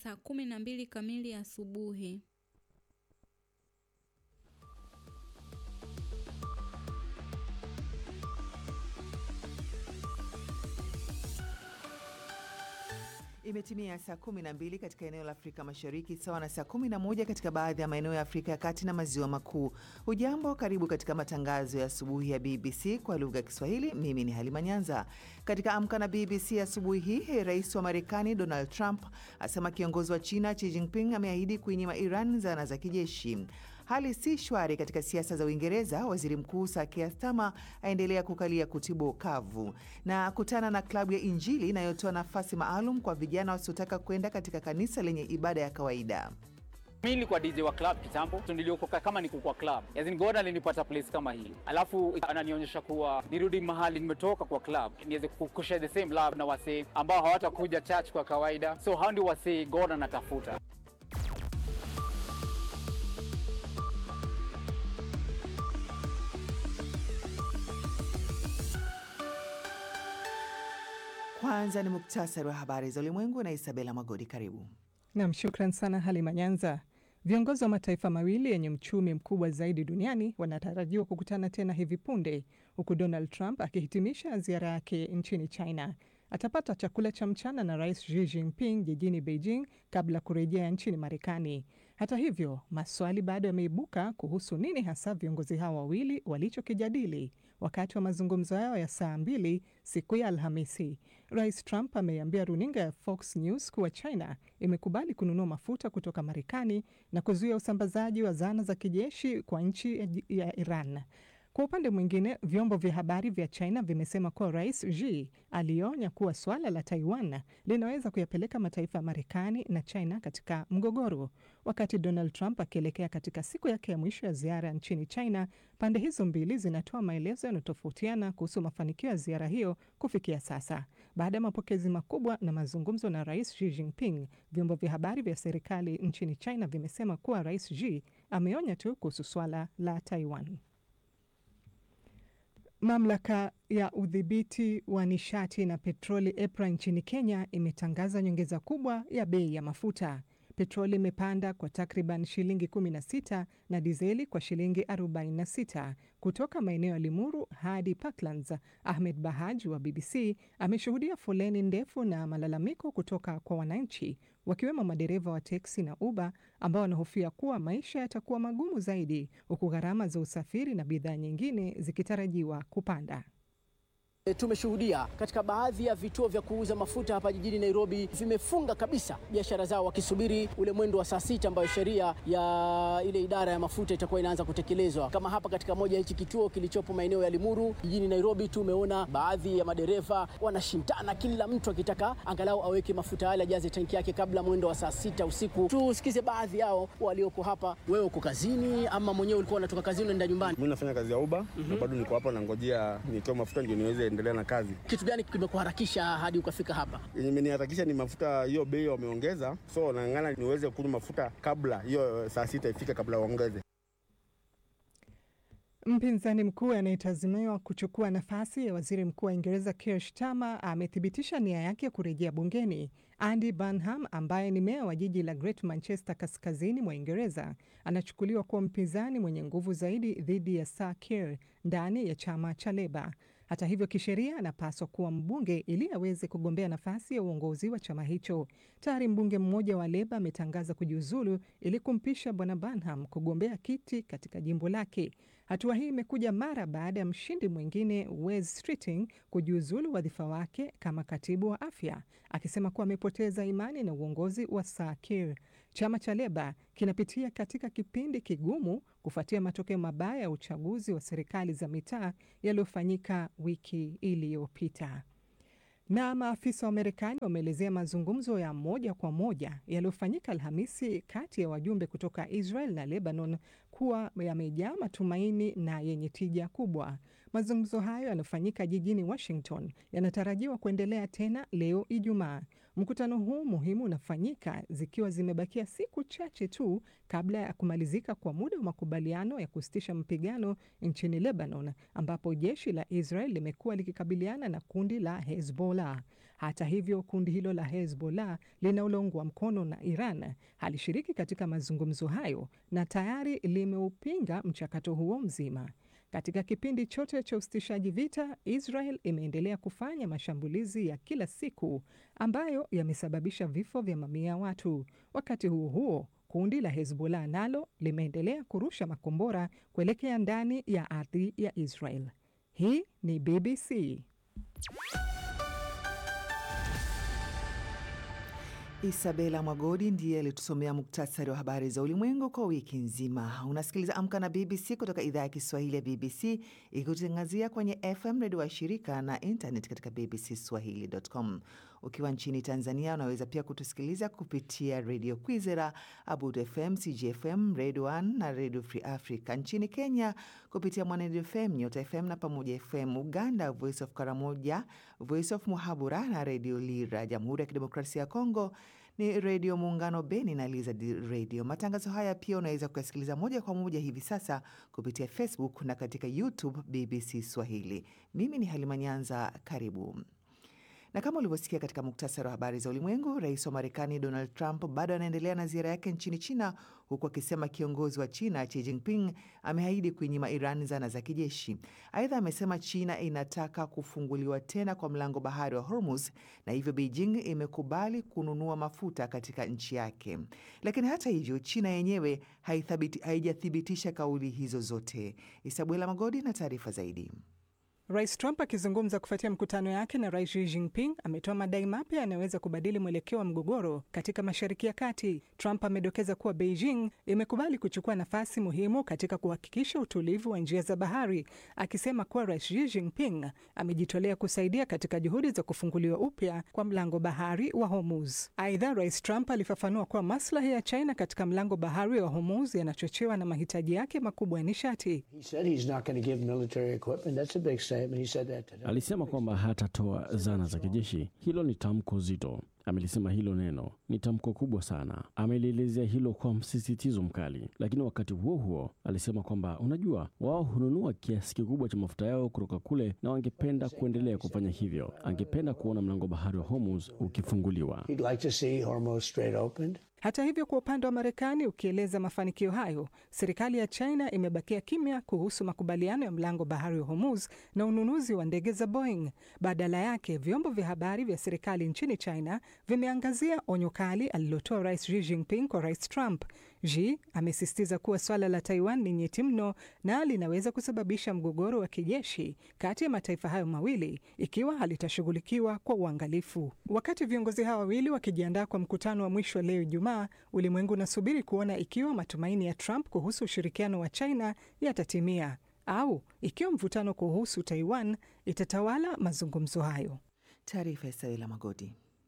saa kumi na mbili kamili asubuhi. Imetimia saa 12 katika eneo la Afrika Mashariki, sawa na saa 11 katika baadhi ya maeneo ya Afrika ya Kati na Maziwa Makuu. Hujambo, karibu katika matangazo ya asubuhi ya BBC kwa lugha ya Kiswahili. Mimi ni Halima Nyanza. Katika Amka na BBC asubuhi hii, rais wa Marekani Donald Trump asema kiongozi wa China Xi Jinping ameahidi kuinyima Iran zana za kijeshi. Hali si shwari katika siasa za Uingereza. Waziri Mkuu Sir Keir Starmer aendelea kukalia kutibu kavu na kutana na klabu ya Injili inayotoa nafasi maalum kwa vijana wasiotaka kwenda katika kanisa lenye ibada ya kawaida. Mi nilikuwa DJ wa club kitambo, niliokoka kama niko kwa club. As in God alinipata place kama hii, alafu ananionyesha kuwa nirudi mahali nimetoka kwa club, niweze kushare the same love na wasee ambao hawatakuja church kwa kawaida, so hao ndio wasee God anatafuta. Kwanza ni muktasari wa habari za ulimwengu na Isabela Magodi. Karibu nam. Shukran sana Halima Nyanza. Viongozi wa mataifa mawili yenye uchumi mkubwa zaidi duniani wanatarajiwa kukutana tena hivi punde, huku Donald Trump akihitimisha ziara yake nchini China. Atapata chakula cha mchana na Rais Xi Jinping jijini Beijing kabla ya kurejea nchini Marekani. Hata hivyo, maswali bado yameibuka kuhusu nini hasa viongozi hao wawili walichokijadili wakati wa mazungumzo yao ya saa mbili siku ya Alhamisi. Rais Trump ameiambia runinga ya Fox News kuwa China imekubali kununua mafuta kutoka Marekani na kuzuia usambazaji wa zana za kijeshi kwa nchi ya Iran. Kwa upande mwingine, vyombo vya habari vya China vimesema kuwa Rais Xi alionya kuwa suala la Taiwan linaweza kuyapeleka mataifa ya Marekani na China katika mgogoro. Wakati Donald Trump akielekea katika siku yake ya mwisho ya ziara nchini China, pande hizo mbili zinatoa maelezo yanayotofautiana kuhusu mafanikio ya ziara hiyo kufikia sasa. Baada ya mapokezi makubwa na mazungumzo na Rais Xi Jinping, vyombo vya habari vya serikali nchini China vimesema kuwa Rais Xi ameonya tu kuhusu swala la Taiwan. Mamlaka ya udhibiti wa nishati na petroli EPRA nchini Kenya imetangaza nyongeza kubwa ya bei ya mafuta. Petroli imepanda kwa takriban shilingi 16 na dizeli kwa shilingi 46 kutoka maeneo ya Limuru hadi Parklands. Ahmed Bahaj wa BBC ameshuhudia foleni ndefu na malalamiko kutoka kwa wananchi, wakiwemo madereva wa teksi na Uber ambao wanahofia kuwa maisha yatakuwa magumu zaidi, huku gharama za usafiri na bidhaa nyingine zikitarajiwa kupanda. Tumeshuhudia katika baadhi ya vituo vya kuuza mafuta hapa jijini Nairobi vimefunga kabisa biashara zao wakisubiri ule mwendo wa saa sita ambayo sheria ya ile idara ya mafuta itakuwa inaanza kutekelezwa. Kama hapa katika moja hichi kituo kilichopo maeneo ya Limuru jijini Nairobi, tumeona baadhi ya madereva wanashindana, kila mtu akitaka angalau aweke mafuta yale ajaze tanki yake kabla mwendo wa saa sita usiku. Tusikize baadhi yao walioko hapa. Wewe uko kazini ama mwenyewe ulikuwa unatoka kazini unaenda nyumbani? Mimi nafanya kazi ya Uber mm -hmm. na bado niko hapa nangojea nitoe mafuta ndio niweze endelea na kazi. Kitu gani kimekuharakisha hadi ukafika hapa? Yenye imeniharakisha ni mafuta, hiyo bei wameongeza, so nang'ana niweze kunywa mafuta kabla hiyo saa sita ifike, kabla waongeze. Mpinzani mkuu anayetazamiwa kuchukua nafasi ya waziri mkuu wa Uingereza Keir Starmer amethibitisha nia yake ya kurejea bungeni. Andy Burnham ambaye ni meya wa jiji la Great Manchester kaskazini mwa Uingereza anachukuliwa kuwa mpinzani mwenye nguvu zaidi dhidi ya Sir Keir ndani ya chama cha Leba. Hata hivyo, kisheria anapaswa kuwa mbunge ili aweze kugombea nafasi ya uongozi wa chama hicho. Tayari mbunge mmoja wa Leba ametangaza kujiuzulu ili kumpisha bwana Burnham kugombea kiti katika jimbo lake. Hatua hii imekuja mara baada ya mshindi mwingine Wes Streeting kujiuzulu wadhifa wake kama katibu wa afya, akisema kuwa amepoteza imani na uongozi wa Sir Keir. Chama cha Leba kinapitia katika kipindi kigumu kufuatia matokeo mabaya ya uchaguzi wa serikali za mitaa yaliyofanyika wiki iliyopita. Na maafisa wa Marekani wameelezea mazungumzo ya moja kwa moja yaliyofanyika Alhamisi kati ya wajumbe kutoka Israel na Lebanon kuwa yamejaa matumaini na yenye tija kubwa. Mazungumzo hayo yanayofanyika jijini Washington yanatarajiwa kuendelea tena leo Ijumaa. Mkutano huu muhimu unafanyika zikiwa zimebakia siku chache tu kabla ya kumalizika kwa muda wa makubaliano ya kusitisha mapigano nchini Lebanon, ambapo jeshi la Israel limekuwa likikabiliana na kundi la Hezbollah. Hata hivyo, kundi hilo la Hezbollah linaloungwa mkono na Iran halishiriki katika mazungumzo hayo na tayari limeupinga mchakato huo mzima. Katika kipindi chote cha usitishaji vita, Israel imeendelea kufanya mashambulizi ya kila siku ambayo yamesababisha vifo vya mamia ya watu. Wakati huo huo, kundi la Hezbollah nalo limeendelea kurusha makombora kuelekea ndani ya ardhi ya Israel. Hii ni BBC. Isabela Mwagodi ndiye alitusomea muktasari wa habari za ulimwengu kwa wiki nzima. Unasikiliza Amka na BBC kutoka idhaa ya Kiswahili ya BBC ikikutangazia kwenye FM redio wa shirika na internet katika bbcswahili.com. Ukiwa nchini Tanzania unaweza pia kutusikiliza kupitia redio Kwizera, Abud FM, CGFM, Radio 1 na Radio Free Africa. Nchini Kenya kupitia Mwanedio FM, Nyota FM na Pamoja FM. Uganda, Voice of Karamoja, Voice of Muhabura na Redio Lira. Jamhuri ya Kidemokrasia ya Kongo ni Redio Muungano Beni na Lizard Radio. Matangazo haya pia unaweza kuyasikiliza moja kwa moja hivi sasa kupitia Facebook na katika YouTube BBC Swahili. Mimi ni Halima Nyanza, karibu. Na kama ulivyosikia katika muktasari wa habari za ulimwengu, rais wa Marekani Donald Trump bado anaendelea na ziara yake nchini China, huku akisema kiongozi wa China Xi Jinping ameahidi kuinyima Iran zana za kijeshi. Aidha, amesema China inataka kufunguliwa tena kwa mlango bahari wa Hormuz na hivyo Beijing imekubali kununua mafuta katika nchi yake. Lakini hata hivyo, China yenyewe haijathibitisha kauli hizo zote. Isabuela Magodi na taarifa zaidi. Rais Trump akizungumza kufuatia mkutano yake na Rais Xi Jinping ametoa madai mapya yanayoweza kubadili mwelekeo wa mgogoro katika Mashariki ya Kati. Trump amedokeza kuwa Beijing imekubali kuchukua nafasi muhimu katika kuhakikisha utulivu wa njia za bahari, akisema kuwa Rais Xi Jinping amejitolea kusaidia katika juhudi za kufunguliwa upya kwa mlango bahari wa Hormuz. Aidha, Rais Trump alifafanua kuwa maslahi ya China katika mlango bahari wa Hormuz yanachochewa na mahitaji yake makubwa ya nishati. Alisema kwamba hatatoa zana za kijeshi. Hilo ni tamko zito. Amelisema hilo neno ni tamko kubwa sana. Amelielezea hilo kwa msisitizo mkali, lakini wakati huo huo alisema kwamba unajua, wao hununua kiasi kikubwa cha mafuta yao kutoka kule na wangependa kuendelea kufanya hivyo. Angependa kuona mlango bahari wa Hormuz ukifunguliwa. Hata hivyo, kwa upande wa Marekani ukieleza mafanikio hayo, serikali ya China imebakia kimya kuhusu makubaliano ya mlango bahari wa Hormuz na ununuzi wa ndege za Boeing. Badala yake, vyombo vya habari vya serikali nchini China vimeangazia onyo kali alilotoa Rais Xi Jinping kwa Rais Trump. Xi amesisitiza kuwa swala la Taiwan ni nyeti mno na linaweza kusababisha mgogoro wa kijeshi kati ya mataifa hayo mawili ikiwa halitashughulikiwa kwa uangalifu. Wakati viongozi hawa wawili wakijiandaa kwa mkutano wa mwisho leo Ijumaa, ulimwengu unasubiri kuona ikiwa matumaini ya Trump kuhusu ushirikiano wa China yatatimia au ikiwa mvutano kuhusu Taiwan itatawala mazungumzo hayo. Taarifa ya Sawila Magodi.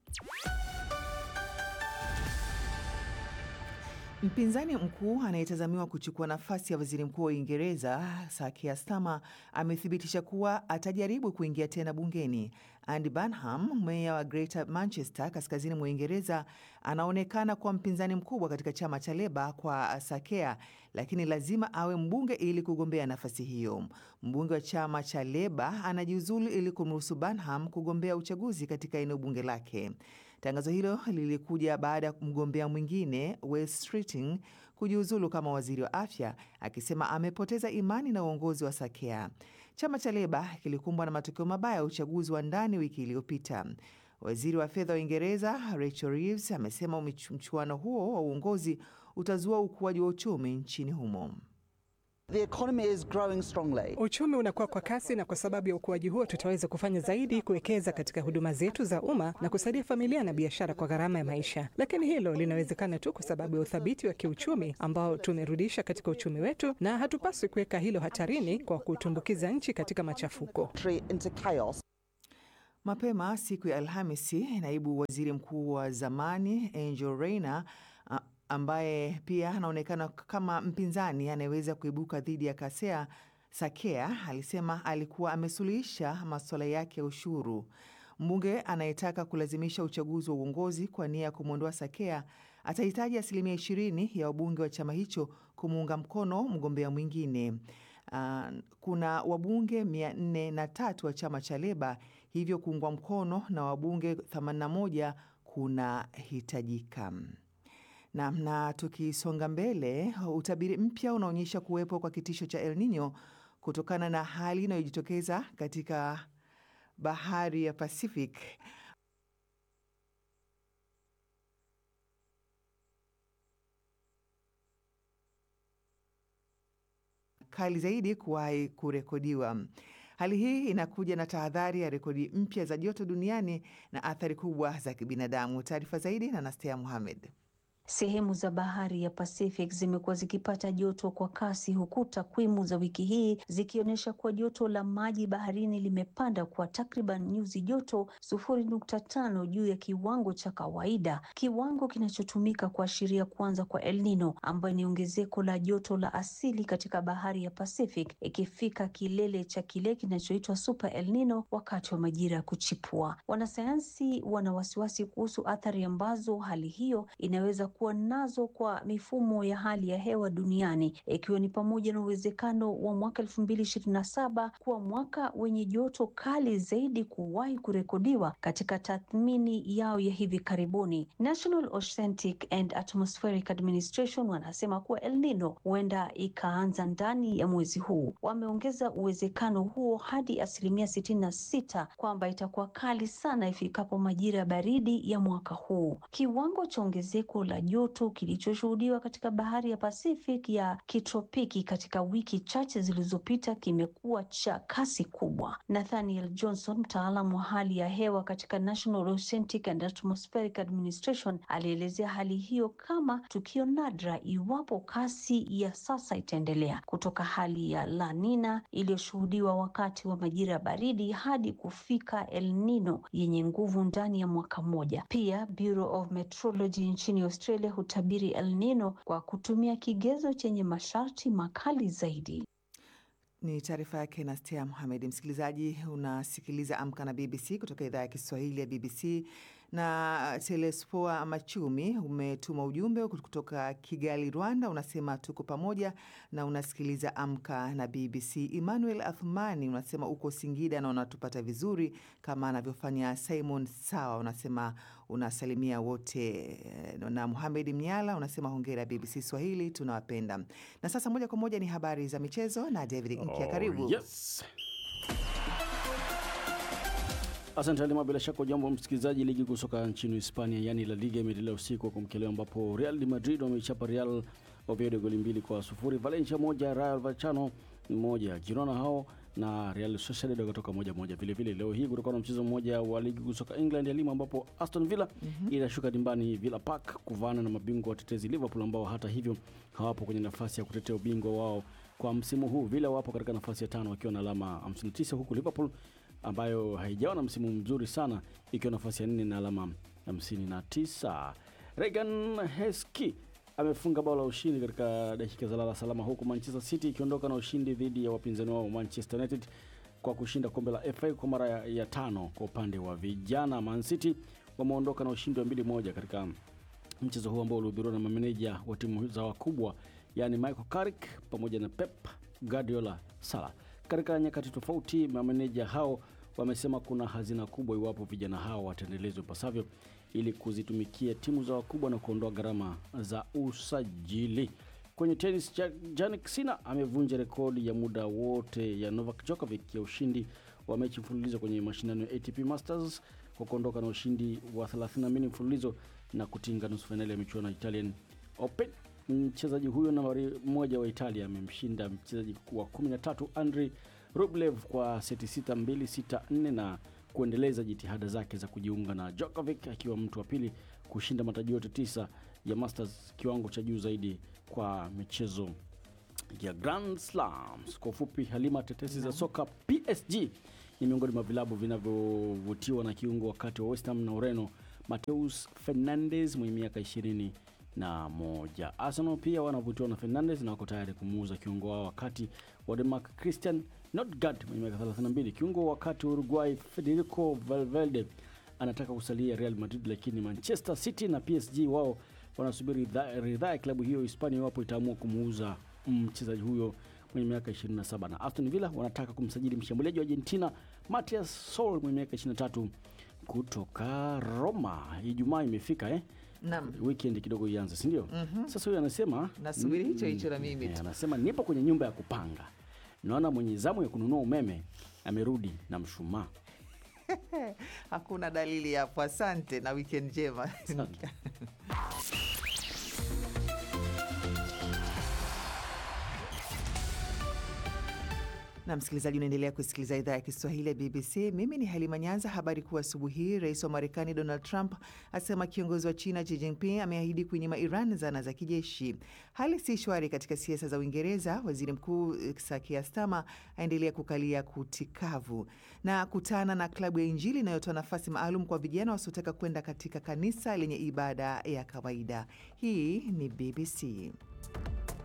Mpinzani mkuu anayetazamiwa kuchukua nafasi ya waziri mkuu wa Uingereza Sir Keir Starmer amethibitisha kuwa atajaribu kuingia tena bungeni. Andy Burnham, meya wa Greater Manchester kaskazini mwa Uingereza, anaonekana kuwa mpinzani mkubwa katika chama cha Leba kwa Sir Keir, lakini lazima awe mbunge ili kugombea nafasi hiyo. Mbunge wa chama cha Leba anajiuzulu ili kumruhusu Burnham kugombea uchaguzi katika eneo bunge lake. Tangazo hilo lilikuja baada ya mgombea mwingine Wes Streeting kujiuzulu kama waziri wa afya, akisema amepoteza imani na uongozi wa Sakea. Chama cha Leba kilikumbwa na matokeo mabaya ya uchaguzi wa ndani wiki iliyopita. Waziri wa fedha wa Uingereza Rachel Reeves amesema mchuano huo wa uongozi utazua ukuaji wa uchumi nchini humo. The economy is growing strongly. Uchumi unakuwa kwa kasi, na kwa sababu ya ukuaji huo tutaweza kufanya zaidi kuwekeza katika huduma zetu za umma na kusaidia familia na biashara kwa gharama ya maisha. Lakini hilo linawezekana tu kwa sababu ya uthabiti wa kiuchumi ambao tumerudisha katika uchumi wetu, na hatupaswi kuweka hilo hatarini kwa kutumbukiza nchi katika machafuko. Into chaos. Mapema siku ya Alhamisi, naibu waziri mkuu wa zamani Angel Rayner ambaye pia anaonekana kama mpinzani anayeweza kuibuka dhidi ya Kasea Sakea alisema alikuwa amesuluhisha masuala yake ya ushuru. Mbunge anayetaka kulazimisha uchaguzi wa uongozi kwa nia ya kumwondoa Sakea atahitaji asilimia ishirini ya wabunge wa chama hicho kumuunga mkono mgombea mwingine. Uh, kuna wabunge mia nne na tatu wa chama cha Leba hivyo kuungwa mkono na wabunge 81 kunahitajika. Na, na tukisonga mbele, utabiri mpya unaonyesha kuwepo kwa kitisho cha El Nino kutokana na hali inayojitokeza katika bahari ya Pacific. kali zaidi kuwahi kurekodiwa. Hali hii inakuja na tahadhari ya rekodi mpya za joto duniani na athari kubwa za kibinadamu. Taarifa zaidi na Nastea Muhamed. Sehemu za bahari ya Pacific zimekuwa zikipata joto kwa kasi huku takwimu za wiki hii zikionyesha kuwa joto la maji baharini limepanda kwa takriban nyuzi joto sufuri nukta tano juu ya kiwango cha kawaida, kiwango kinachotumika kuashiria kuanza kwa El Nino ambayo ni ongezeko la joto la asili katika bahari ya Pacific, ikifika kilele cha kile kinachoitwa Super El Nino wakati wa majira ya kuchipua. Wanasayansi wana wasiwasi kuhusu athari ambazo hali hiyo inaweza kuwa nazo kwa mifumo ya hali ya hewa duniani ikiwa ni pamoja na uwezekano wa mwaka elfu mbili ishirini na saba kuwa mwaka wenye joto kali zaidi kuwahi kurekodiwa katika tathmini yao ya hivi karibuni. National Oceanic and Atmospheric Administration wanasema kuwa El Nino huenda ikaanza ndani ya mwezi huu. Wameongeza uwezekano huo hadi asilimia sitini na sita kwamba itakuwa kali sana ifikapo majira ya baridi ya mwaka huu. Kiwango cha ongezeko la joto kilichoshuhudiwa katika bahari ya Pacific ya kitropiki katika wiki chache zilizopita kimekuwa cha kasi kubwa. Nathaniel Johnson, mtaalamu wa hali ya hewa katika National Oceanic and Atmospheric Administration, alielezea hali hiyo kama tukio nadra iwapo kasi ya sasa itaendelea, kutoka hali ya La Nina iliyoshuhudiwa wakati wa majira ya baridi hadi kufika El Nino yenye nguvu ndani ya mwaka mmoja. Pia Bureau of Meteorology nchini Australia hutabiri El Nino kwa kutumia kigezo chenye masharti makali zaidi. Ni taarifa yake Nastea Muhamed. Msikilizaji, unasikiliza Amka na BBC kutoka idhaa ya Kiswahili ya BBC na Telespoa Machumi umetuma ujumbe kutoka Kigali, Rwanda. Unasema tuko pamoja na unasikiliza Amka na BBC. Emmanuel Athmani unasema uko Singida na unatupata vizuri kama anavyofanya Simon Sawa. Unasema unasalimia wote, na Muhamed Mnyala unasema hongera BBC Swahili, tunawapenda. Na sasa moja kwa moja ni habari za michezo na David Nkia, karibu. Yes. Asante Halima, bila shaka ujambo msikilizaji. Ligi kuu soka nchini Hispania, yani La Liga imeendelea usiku wa kumkelea, ambapo Real de Madrid wameichapa Real Oviedo goli mbili kwa sufuri, Valencia moja, Rayo Vallecano moja, Girona hao na Real Sociedad wakatoka moja moja. Vile vile leo hii kutakuwa na mchezo mmoja wa ligi kuu soka England ya Lima, ambapo Aston Villa mm -hmm. inashuka dimbani Villa Park kuvaana na mabingwa watetezi Liverpool, ambao hata hivyo hawapo kwenye nafasi ya kutetea ubingwa wao kwa msimu huu. Villa wapo katika nafasi ya tano wakiwa na alama 59 huku Liverpool ambayo haijawa na msimu mzuri sana ikiwa nafasi ya nne na alama 59. Regan Heski amefunga bao la ushindi katika dakika za lala salama, huku Manchester City ikiondoka na ushindi dhidi ya wapinzani wao Manchester United kwa kushinda kombe la FA kwa mara ya, ya tano. Kwa upande wa vijana, Man City wameondoka na ushindi wa mbili moja katika mchezo huu ambao ulihudhuriwa na mameneja wa timu za wakubwa, yani Michael Carrick pamoja na Pep Guardiola Sala. Katika nyakati tofauti, mameneja hao wamesema kuna hazina kubwa iwapo vijana hao wataendelezwa ipasavyo ili kuzitumikia timu za wakubwa na kuondoa gharama za usajili. Kwenye tenis, Jannik Sinner amevunja rekodi ya muda wote ya Novak Djokovic ya ushindi wa mechi mfululizo kwenye mashindano ya ATP Masters kwa kuondoka na ushindi wa 32 mfululizo na kutinga nusu fainali ya michuano ya Italian Open. Mchezaji huyo nambari moja wa Italia amemshinda mchezaji wa 13 Andrei Rublev kwa seti 6 2 6 4 na kuendeleza jitihada zake za kujiunga na Djokovic akiwa mtu wa pili kushinda mataji yote tisa ya Masters, kiwango cha juu zaidi kwa michezo ya Grand Slams. Kwa ufupi, Halima, tetesi za soka PSG ni miongoni mwa vilabu vinavyovutiwa na kiungo wakati wa West Ham na Ureno Mateus Fernandes mwenye miaka ishirini na moja. Arsenal pia wanavutiwa na Fernandes na wako tayari kumuuza kiungo wao wakati wa Denmark Christian Nordgaard mwenye miaka 32. Kiungo wakati wa Uruguay Federico Valverde anataka kusalia Real Madrid, lakini Manchester City na PSG wao wanasubiri ridhaa ya klabu hiyo Hispania iwapo itaamua kumuuza mchezaji huyo mwenye miaka 27 na Aston Villa wanataka kumsajili mshambuliaji wa Argentina Matias Sol mwenye miaka 23 kutoka Roma. Ijumaa imefika eh? Naam. Weekend kidogo ianze, si ndio? Sasa huyu anasema Nasubiri hicho hicho na mimi Eh, tu. anasema nipo kwenye nyumba ya kupanga, naona mwenye zamu ya kununua umeme amerudi na mshumaa. Hakuna dalili hapo. Asante na weekend njema. Asante. Na msikilizaji, unaendelea kusikiliza idhaa ya Kiswahili ya BBC. Mimi ni Halima Nyanza. Habari kuu asubuhi hii, rais wa Marekani Donald Trump asema kiongozi wa China Xi Jinping ameahidi kuinyima Iran zana za kijeshi. Hali si shwari katika siasa za Uingereza. Waziri Mkuu Sir Keir Starmer aendelea kukalia kuti kavu na kutana na klabu ya Injili inayotoa nafasi maalum kwa vijana wasiotaka kwenda katika kanisa lenye ibada ya kawaida. Hii ni BBC.